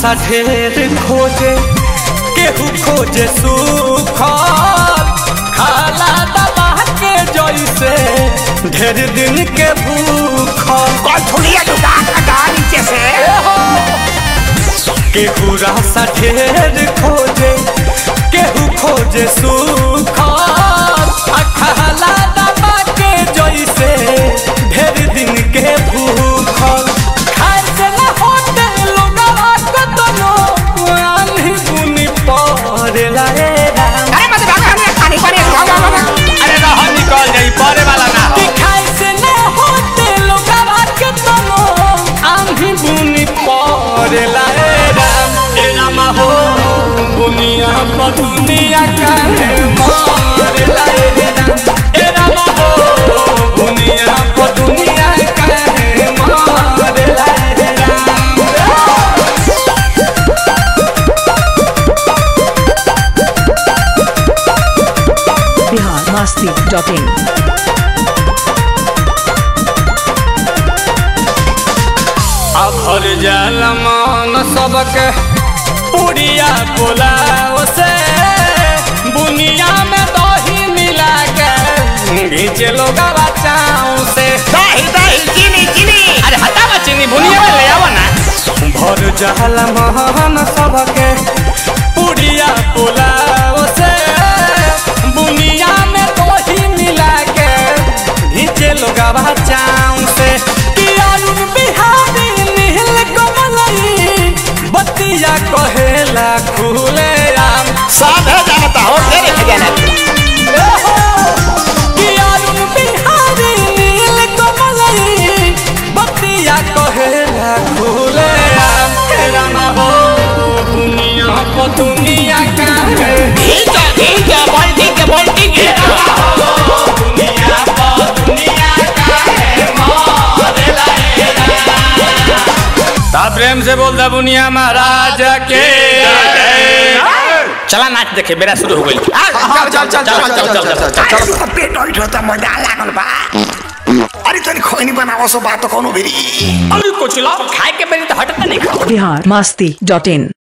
सा ढेर खोजे केहू खोजे सूखल खाला दबा के जैसे ढेर दिन के भूखल कौन थुलिया जुटा का नीचे से केहू रासा ढेर खोजे केहू खोजे सूखल आ खाला दबा के जैसे ढेर दिन के भूखल खाए से न होते लोगवा के तनो आन्ही बुनी पड़ेला रे राम अरे मत भाग हमने पानी पानी भाग भाग भाग अरे रह निकल जाई परे वाला ना हो कि खाए से न होते लोगवा के तनो आन्ही बुनी पड़ेला रे राम ए राम हो बुनिया पर दुनिया काहे मारेला रे राम ए राम हो बुनिया पर दुनिया काहे मारेला रे राम biharmasti.in अभर जल मन सबके पुड़िया पुलाव से बुनिया में दही मिला के घीचे लोग बचाऊ से दही दही चीनी चीनी अरे हटा बा चीनी भुनिया में ले आवा ना भर जल मन सबके पुड़िया पुलाव से बुनिया में दही मिला के घीचे लोग बचाऊ से कि अरुण बिहारी नील कमलई बतिया कहेला खुले राम सब है जानता हो तेरे खजाना कि अरुण बिहारी नील कमलई बतिया कहेला खुले राम हे राम हो दुनिया को दुनिया का है ठीक है ठीक है बोल्टी के बोल्टी के दुनिया को दुनिया का है मारेला रे राम ता प्रेम से बोल दा बुनिया महाराज के चला नाच देखे बेरा शुरू हो गई चल चल चल चल चल चल चल चल चल पेट उठ होता मजा लागल बा अरे तनी खोइनी बनावो सो बात कोनो भेरी अरे कुछ ला खाए के बेरी तो हटता नहीं biharmasti.in